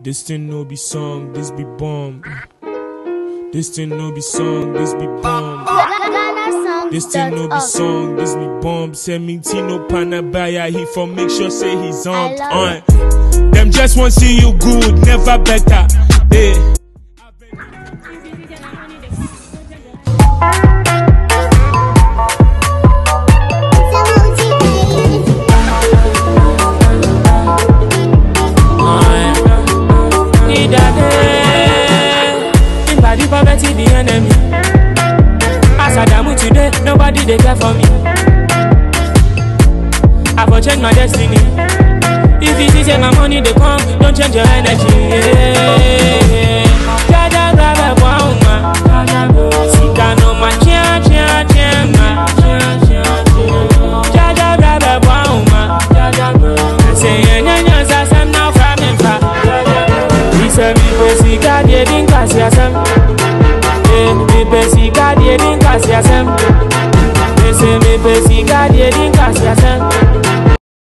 This thing no be song, this be bomb. This thing no be song, this be bomb. This thing no be song, this be bomb. Send me Tino Panabaya, he for make sure say he's on. I love on. Them just want see you good, never better. Yeah. Need a day. In body poverty the enemy. As I damn today, nobody they care for me. I for change my destiny. If you see say my money they come, don't change your energy. Yeah. Jaja brother kwauma. Sika no ma chia chia chia ma. Jaja brother kwauma. Say nya nya sa sam now from him fa. He say mi pe sika die din kasi asem. Eh mi pe sika die din kasi asem. He say mi pe sika die din